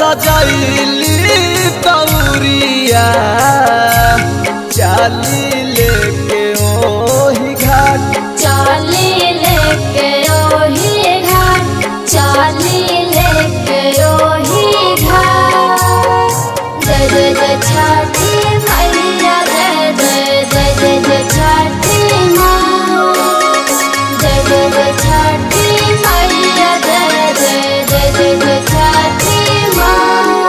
सजैली तौरिया चाली लेके ओही घाट चाली लेके ओही घाट चाली लेके ओही घाट जय जय जय छठी मैया जय जय जय जय जय छठी माँ जय जय जय छठी मैया जय जय जय जय जय छठी माँ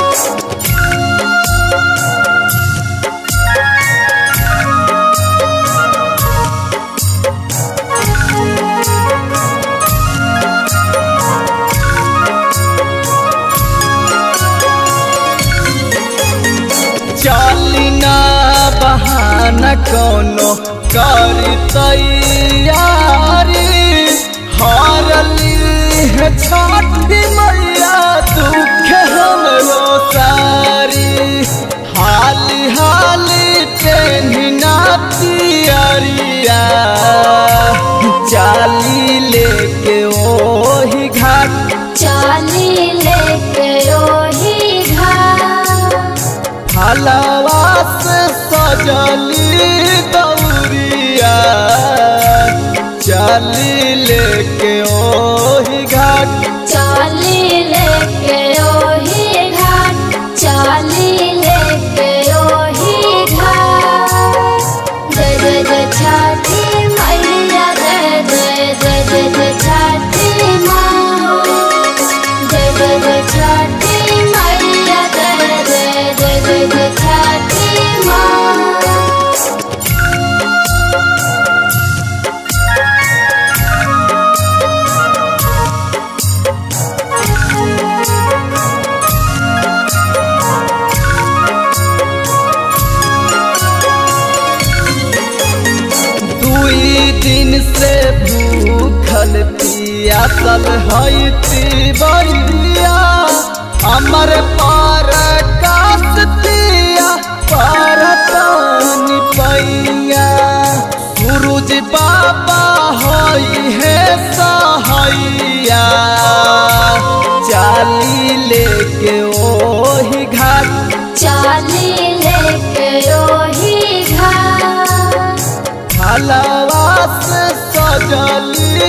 चली ना बहाना कोनो करी तैयारी हारली है छठी मैया दुख हमरो सारी हाली हाली पेन्हना तियरिया चाली लेके ओही घाट चाली लेके ओही घाट हलवा से सजली दौरिया चली लेके ओही घाट चाली लेके ओही घाट चाली लेके ओही घाट जय जय जय छठी मैया जय जय जय जय जय छठी माँ जय जय जय छठी मैया जय जय जय जय जय छठी माँ दुई दिन से भूखल पियासल हईती बरिया हमर पर कासतिया पर तानी पैया सूरज बाबा हई है सहैया चाली लेके ओही घाट चाली लेके ओही घाट हलवा से सजली